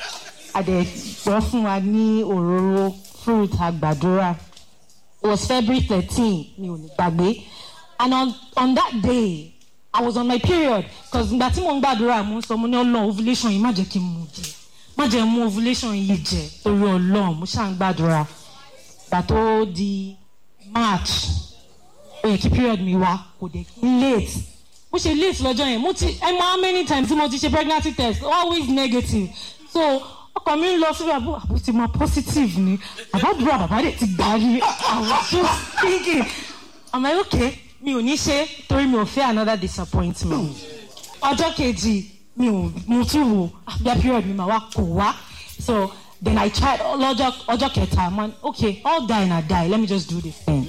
àdẹ̀gbọ́ fún wa ní òróró fruit àgbàdúrà it was February thirteen mi ò ní gbàgbé and on on that day I was on my period cause ìgbà tí mo ń gbàdúrà mo ń sọ mo ní ọlọ́run ovulation yìí má jẹ́ kí n mú jẹ má jẹ́ mú ovulation yìí jẹ torí ọlọ́run mo ṣáà ń gbàdúrà ìgbà tó di March ó yẹ kí period mi wá kò dé kí n late mo ṣe late lọ́jọ́ yẹn mo ti ẹ mọ how many times tí mo ti ṣe pregnancy test always negative so ọkọ mi ń lọ síbi àbú àbú ti mọ positive ni àbádúrà bàbá rẹ ti gbà rí I was just thinking I'm like okay mi ò ní ṣe torí mi ò fẹ́ another disappointment ọjọ́ kejì mi ò mo tún wò àbíyá period mi mà wá kò wá so then I tried lọ́jọ́ ọjọ́ kẹta man okay all die na die let me just do this thing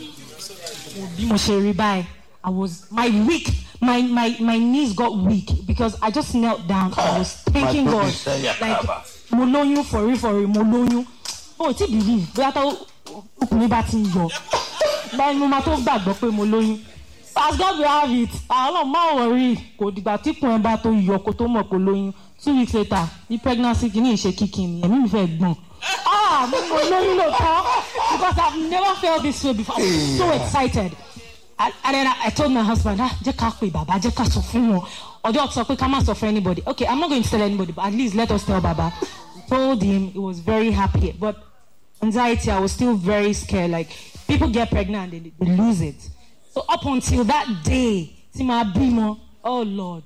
bí mo ṣe rí báyìí I was my weak my my my knees got weak because I just knelt down I was thanking My God goodness, eh, yeah, like Baba. mo lóyún for real for real mo lóyún o ti believe bóyá tó ọkùnrin bá ti ń yọ báyìí mo máa tó gbàgbọ́ pé mo lóyún as God will have it àwọn máa wọrí kò dìgbà tí kùn ẹ bá tó yọ kó tó mọ̀ pé lóyún two weeks later ní pregnancy kìíní ìṣe kíkì ni ẹ̀mí mi fẹ́ gbọ̀n ah mo mo lóyún lóòótọ́ because I have never felt this way before I was so excited and and then I, I told my husband ah jẹ́ ká pè bàbá jẹ́ ká sọ fún wọn ọjọ́ sọ pé ká má sọ fún anybody okay I'm not going to tell anybody but at least let us tell baba we told him he was very happy but anxiety I was still very scared like people get pregnant and they, they lose it so up until that day tí màá bímọ oh Lord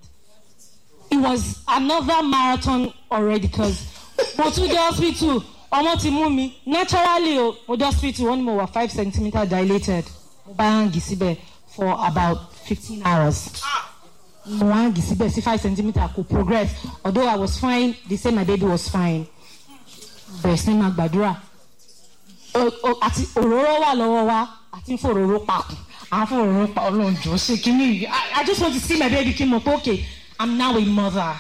it was another marathon already because mo tún dé hospital ọmọ ti mú mi naturally o mo dé hospital wọ́n ní mo wà five centimetre dilated mo bá hangi síbẹ̀ for about fifteen hours mo hangi síbẹ̀ sí five centimetre kò progress although I was fine they say my baby was fine bẹ̀rẹ̀ sí ní máa gbàdúrà O- o- àti òróró wà lọ́wọ́ wa àti fòróró papọ̀ àwọn fòróró pa ọlọ́run jọ ṣe kínní yìí I I just want to see my baby kí n mọ̀ pé okay I'm now a mother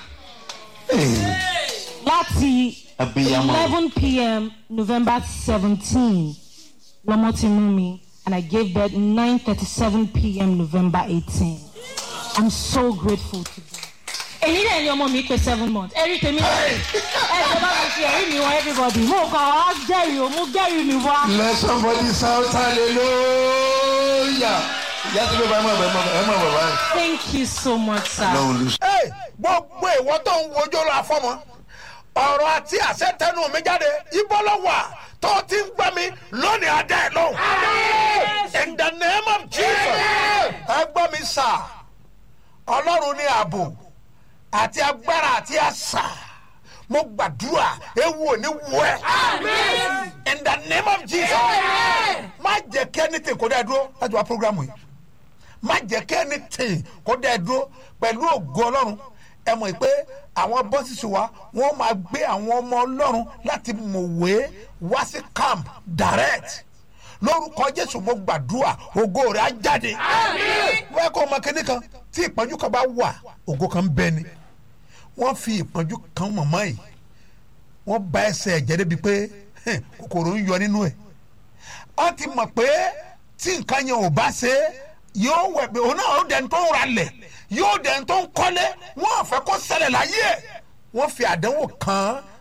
láti Abiyamọ. eleven pm November seventeen lọmọ ti mú mi and I gave birth nine thirty seven pm November eighteen I'm so grateful to them. èyí náà ni ọmọ mi pé seven months ẹ̀rí tèmi náà ẹ jẹ́ bá mi fi ẹ̀rí mi wọ everybody mo kàn wá jẹ́rìí o mo jẹ́rìí mi wá. let somebody shout hallelujah. ìyá tí ló bá ẹ mọ̀ ẹ mọ̀ ẹ mọ̀ bàbá yẹn. thank you so much sir. lọ́wọ́ lu. Hey, gbogbo ìwọ tó ń wojú lọ àfọmọ ọ̀rọ̀ àti àṣẹ tẹnu mi jáde ibo ló wà tó ti ń gbọ́ mi lónìí adé ẹ̀ lóhùn. in the name of jesus ẹ gbọ́ mi sà ọlọ́run ní ààbò àti agbára àti àṣà mo gbàdúrà ewu ò ní wọ ẹ. in the name of jesus má jẹ́ kí ẹni tè kó dẹ́ dúró láti wá programu yìí má jẹ́ kí ẹni tì kó dẹ́ dúró pẹ̀lú ògo ọlọ́run ẹ mọ̀ pé àwọn bọ́sìsì wa wọ́n máa gbé àwọn ọmọ ọlọ́run láti mọ̀wé wá sí camp direct lórúkọ jésù mo gbàdúrà ògo rẹ̀ á jáde wọ́n kọ́ ọmọ kínní kan tí ìpọ́njú kan bá wà ògo kan bẹ ni wọ́n fi ìpọ́njú kan mọ̀mọ́ yìí wọ́n bá ẹsẹ̀ ẹ̀jẹ̀ débi pé hẹ́n, kòkòrò ń yọ nínú ẹ̀ wọ́n ti mọ̀ pé tí nǹkan yẹn ò bá ṣe é yóò wẹ̀ pé òun náà ó dẹni tó ń ra lẹ̀ yóò dẹni tó ń kọ́lé wọ́n fẹ́ kó ṣẹlẹ̀ láyé ẹ̀ wọ́n fi àdánwò kan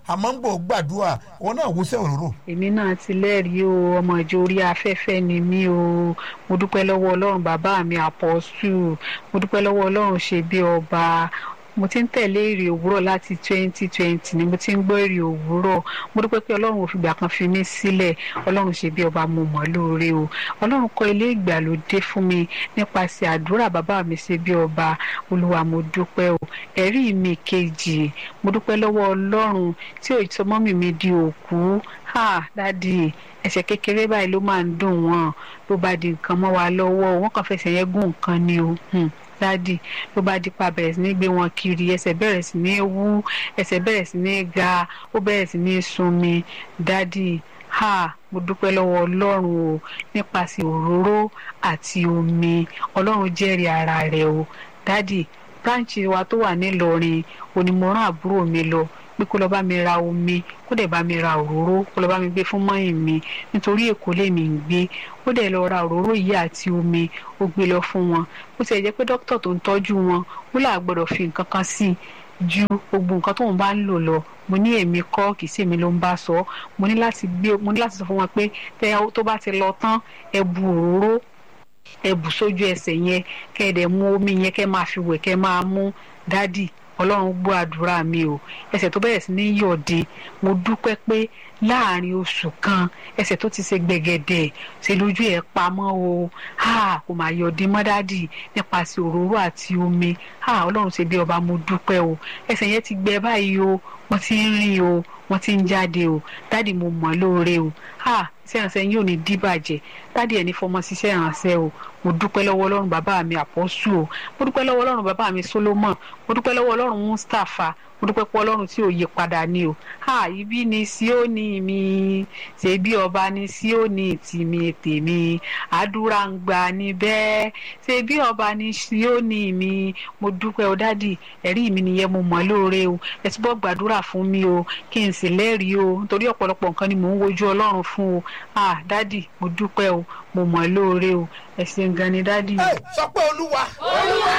àmọ́ ń gbọ́ gbàdúrà wọn náà wúṣẹ́ òróró. èmi náà ti lẹ́rìí o ọmọ ìjọ orí afẹ́fẹ́ ni mí o mo dúpẹ́ lọ́wọ́ ọlọ́run bàbá mi àpọ́sù mo dúpẹ́ lọ́wọ́ ọlọ́run ṣe bí ọba mo ti ń tẹ̀lé èrè òwúrọ̀ láti twenty twenty ni mo ti ń gbọ́ èrè òwúrọ̀ mo dúpẹ́ pé ọlọ́run ò fìgbà kan fi mí sílẹ̀ ọlọ́run ṣe bí ọba mo mọ̀ lóore o ọlọ́run kọ́ ilé ìgbàlódé fún mi nípasẹ̀ àdúrà bàbá mi ṣe bí ọba olúwa mo dúpẹ́ o ẹ̀rí mi kejì mo dúpẹ́ lọ́wọ́ ọlọ́run tí ò sọ mọ́mì mi di òkú ha dádì ẹsẹ̀ kékeré báyìí ló máa ń dùn wọ́n ló bá di nǹkan mọ́ wa lọ́wọ́ wọ́n kàn fẹsẹ̀ yẹn gún nǹkan ni o dádì ló bá dípa bẹ̀rẹ̀ sí ní gbé wọn kiri ẹsẹ̀ bẹ̀rẹ̀ sí ní wú ẹsẹ̀ bẹ̀rẹ̀ sí ní ga ó bẹ̀rẹ̀ sí ní sunmi dádì ha mo dúpẹ́ lọ́wọ́ ọlọ́run o nípasẹ̀ òróró àti omi ọlọ́run jẹ́rìí ara rẹ̀ o dádì bráǹchì wa tó wà nílọrin onímọ̀ràn àbúrò mi lọ pé kó lọ bá mi ra omi kó dẹ̀ bá mi ra òróró kó lọ bá mi gbé fún mọ́yìn mi nítorí èkó lèmi ń gbé ó dẹ̀ lọ ra òróró yìí àti omi ó gbé lọ fún wọn ó ti ẹ̀ jẹ́ pé dókítà tó ń tọ́jú wọn ó là gbọ́dọ̀ fi nǹkan kan sí i ju gbogbo nǹkan tóun bá ń lò lọ mo ní èmi kọ́ kì í sí èmi ló ń bá sọ mo ní láti gbé mo ní láti sọ fún wọn pé tó bá ti lọ tán ẹ bu òróró ẹ bù sójú ẹsẹ̀ yẹn kẹ́ ẹ dẹ̀ mú omi yẹn kẹ́ máa fi wẹ̀ kẹ́ máa mú dádì ọlọ́run gbọ́ àdúrà mi o ẹsẹ̀ tó bẹ̀rẹ̀ sí ní yọ̀dé mo dúpẹ́ pé láàrin oṣù kan ẹsẹ̀ tó ti ṣe gbẹ̀gẹ̀dẹ̀ ṣe lójú ẹ̀ pamọ́ o ha kò máa yọ̀dé mọ́ dádì nípasẹ̀ òróró àti omi ha ọlọ́run ṣe bí ọba mo dúpẹ́ o ẹsẹ̀ yẹn ti gbẹ báyìí o wọ́n ti ń rìn o wọ́n ti ń jáde o dádì mo mọ̀ lóore o ha iṣẹ́ ìrànṣẹ́ yóò ní díbàjẹ́ dádì ẹ̀ ní fọmọ ṣiṣẹ́ ìrànṣẹ́ o mo dúpẹ́ lọ́wọ́ ọlọ́run bàbá mi àpọ́sù o mo dúpẹ́ lọ́wọ́ ọlọ́run bàbá mi solomon mo dúpẹ́ lọ́wọ́ ọlọ́run mustapha mo dúpẹ́ pé ọlọ́run tí ò yí padà ni o ha ibi ni síónì mi ṣe bí ọba ni síónì tìmí tèmi àdúrà ń gbà ní bẹ́ẹ̀ ṣe bí ọba ni síónì mi mo dúpẹ́ o dádì ẹ̀rí mi nìyẹn mo mọ̀ lóore o ẹ túbọ̀ gbàdúrà fún mi o kí n sì lẹ́rìí o nítorí ọ̀pọ̀lọpọ̀ nǹkan ni mò ń wojú ọlọ́run fún o ah dádì mo dúpẹ́ o mo mọ̀ lóore o ẹ ṣeun gan ni dádì. ẹ sọ pé olúwa. olúwa.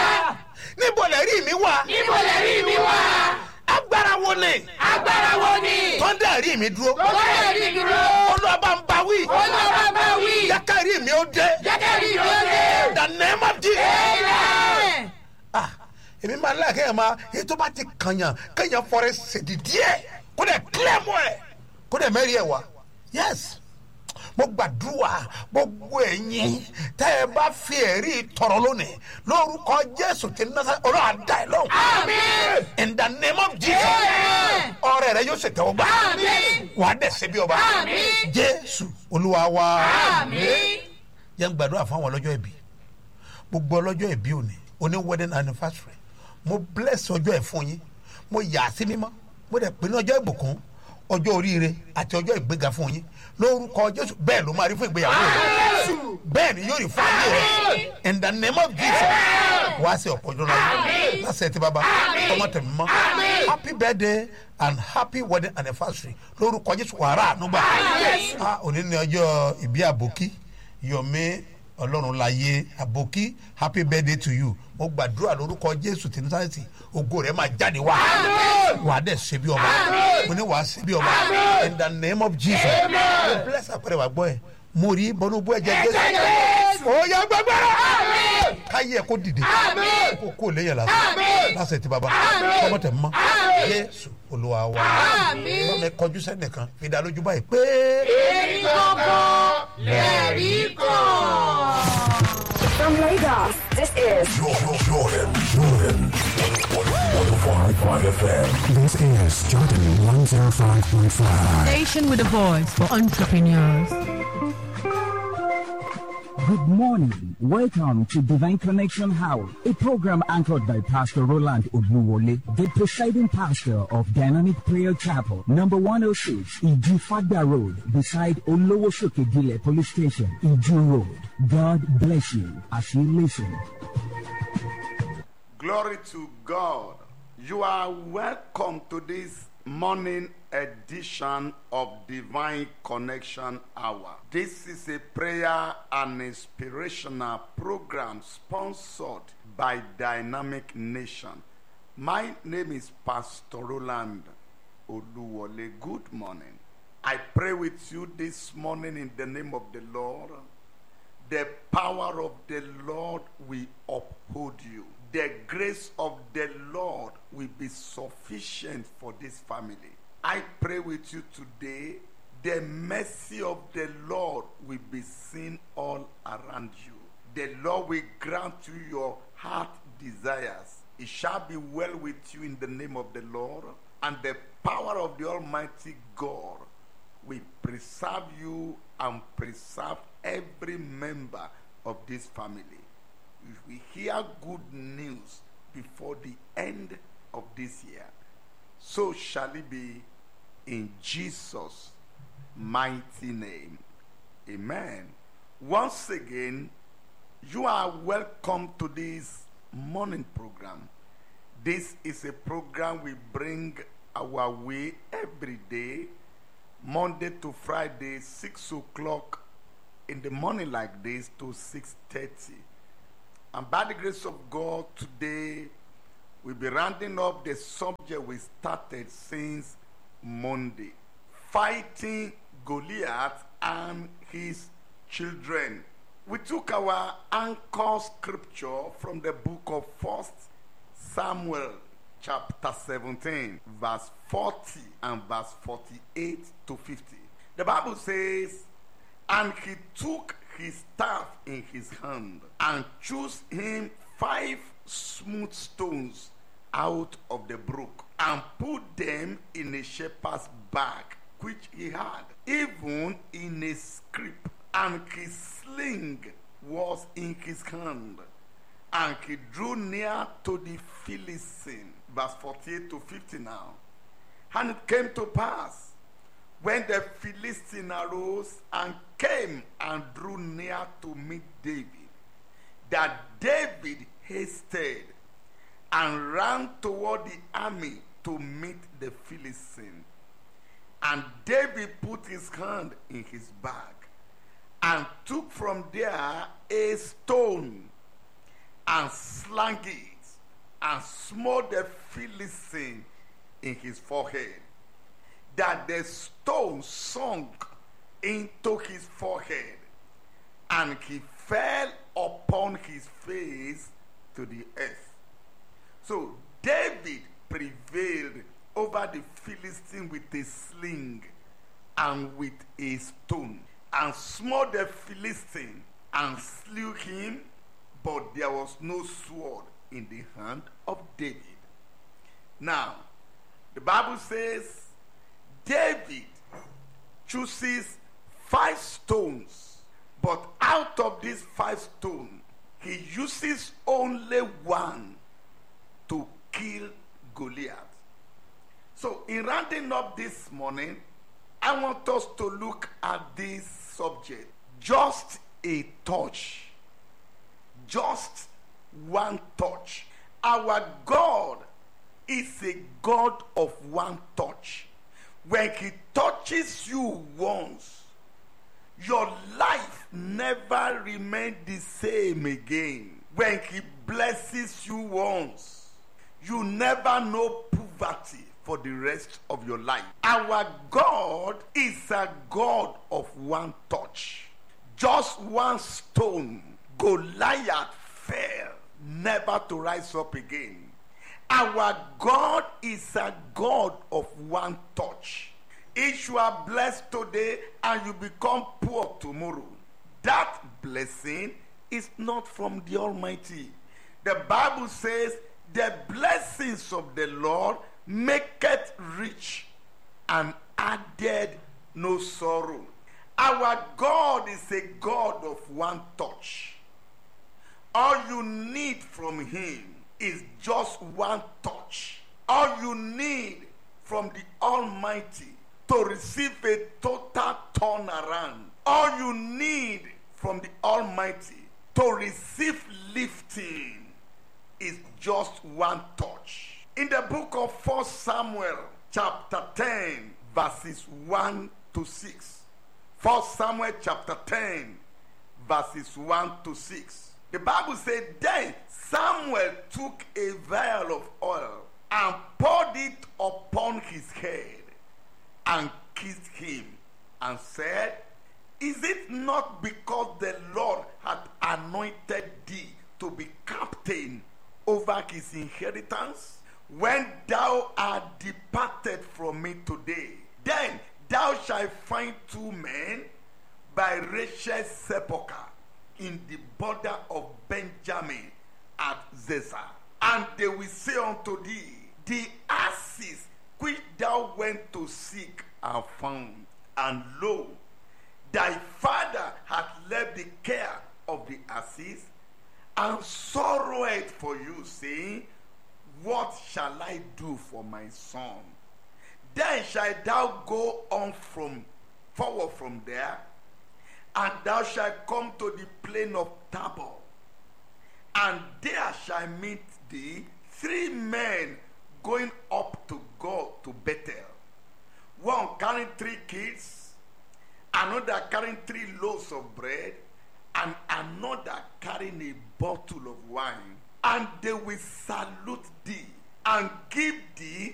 níbo lẹ rí mi wá. níbo lẹ rí mi wá. agbára wo ni. agbára wo ni. tọ́ndà rí mi dúró. tọ́ndà rí mi dúró. olúwa bá ń bá wí. olúwa bá ń bá wí. jẹ́kẹ́ rí mi ó dé. jẹ́kẹ́ rí mi ó dé. the name of Jesus. amen. ah èmi máa ń láyà kéèyàn máa èyí tó bá ti kànyàn kéèyàn fọrẹ ṣèdí díẹ̀ kó dẹ̀ kílẹ̀ mọ́ ẹ̀ kó dẹ̀ mẹ́rin ẹ̀ wá yes mo gbàdúrà gbogbo ẹ̀yin tẹ́ ẹ bá fi ẹ̀rí tọrọ lónìí lórúkọ jésù ti nasa ọ̀rọ̀ àdá ẹ̀ lọ́wọ́. àmín. in the name of jesus. ọrẹ rẹ yóò ṣètò ọgbà. àmín. wà á dẹ̀ ṣe bí ọba. àmín. jésù olúwa wa. àmín. yẹn gbàdúrà fún àwọn ọlọ́jọ́ ìbí gbogbo ọlọ́jọ́ ìbí òní oní wedding anniversary mo bless ọjọ́ ẹ̀ fún yín mo yà á sí mímọ́ mo dẹ̀ pinnu ọjọ́ ìbùkún ọjọ́ oríire àti ọjọ́ ìgbéga fún yín lórúkọ jésù bẹ́ẹ̀ ló máa rí fún ìgbéyàwó rẹ bẹ́ẹ̀ ni yóò rí fún ayé rẹ in the name of jesus wá sí ọ̀pọ̀ ọjọ́ náà lásìkò tí bàbá ọmọ tẹ̀mí mọ́ happy birthday and happy wedding anniversary lórúkọ jésù wàrà ànúgbà òní ni ọjọ́ ìbí àbòkí yomi ọlọ́run láyé àbòkí happy birthday to you mo gbàdúrà lórúkọ jésù tí nísàlẹ̀sì ògo rẹ̀ máa jáde wá wàá dẹ̀ ṣe bí ọba mo ní wàá ṣe bí ọba in the name of jesus mo bless àpẹẹrẹ wà gbọ́ ẹ̀ mo rí bọ́núbú ẹ̀jẹ̀ jésù ó yá gbàgbára káyé ẹ̀ kó dìde kó kó léyìn lásán lásán ti bàbá tọmọ tẹ mọ jésù olúwa wa wọn mi kọjú sẹ́nìkan fi dá lójú báyìí pé. èmi gbọ́ngàn lẹ́rìí kan. From Lagos, this is Jordan, Jordan, Jordan. 105.5 FM. This is Jordan 105.5. Station with a voice for entrepreneurs. Good morning. Welcome to Divine Connection House, a program anchored by Pastor Roland Obuwole, the presiding pastor of Dynamic Prayer Chapel, number 106, Ijufagda Road, beside Olowosokegile Police Station, Iju Road. God bless you as you listen. Glory to God. You are welcome to this morning edition of Divine Connection Hour. This is a prayer and inspirational program sponsored by Dynamic Nation. My name is Pastor Roland Oluwole. Good morning. I pray with you this morning in the name of the Lord. The power of the Lord will uphold you. The grace of the Lord will be sufficient for this family. I pray with you today. The mercy of the Lord will be seen all around you. The Lord will grant you your heart desires. It shall be well with you in the name of the Lord, and the power of the Almighty God will preserve you and preserve every member of this family. If we hear good news before the end of this year, so shall it be in Jesus' mighty name. Amen. Once again, you are welcome to this morning program. This is a program we bring our way every day, Monday to Friday, 6 o'clock in the morning like this to 6.30. And by the grace of God, today we'll be rounding up the subject we started since Monday. Fighting Goliath and his children. We took our anchor scripture from the book of First Samuel, chapter 17, verse 40 and verse 48 to 50. The Bible says, And he took his staff in his hand and chose him five smooth stones out of the brook and put them in a shepherd's bag which he had, even in a scrip, and his sling was in his hand. And he drew near to the Philistine. Verse 48 to 50 now. And it came to pass when the Philistine arose and came and drew near to meet David, that David hasted and ran toward the army to meet the Philistine. And David put his hand in his bag and took from there a stone and slung it and smote the Philistine in his forehead, that the stone sunk into his forehead, and he fell upon his face to the earth. So David prevailed over the Philistine with a sling and with a stone, and smote the Philistine and slew him, but there was no sword in the hand of David. Now, the Bible says David chooses five stones, but out of these five stones, he uses only one to kill Goliath. So, in rounding up this morning, I want us to look at this subject. Just a touch. Just one touch. Our God is a God of one touch. When He touches you once, your life never remains the same again. When He blesses you once, you never know poverty for the rest of your life. Our God is a God of one touch. Just one stone, Goliath fell, never to rise up again. Our God is a God of one touch. If you are blessed today and you become poor tomorrow, that blessing is not from the Almighty. The Bible says, The blessings of the Lord maketh rich and added no sorrow. Our God is a God of one touch. All you need from Him is just one touch. All you need from the Almighty to receive a total turnaround. All you need from the Almighty to receive lifting is just one touch. In the book of 1 Samuel, chapter 10, verses 1 to 6. 1 Samuel, chapter 10, verses 1 to 6. The Bible said, Then Samuel took a vial of oil and poured it upon his head and kissed him and said, Is it not because the Lord hath anointed thee to be captain over his inheritance? When thou art departed from me today, then thou shalt find two men by Rachel's sepulchre in the border of Benjamin at Zezah. And they will say unto thee, The asses which thou went to seek are found, and lo, thy father hath left the care of the asses, and sorrowed for you, saying, What shall I do for my son? Then shalt thou go on from forward from there, and thou shalt come to the plain of Tabor, and there shall meet thee three men going up to go to Bethel. One carrying three kids, another carrying three loaves of bread, and another carrying a bottle of wine. And they will salute thee and give thee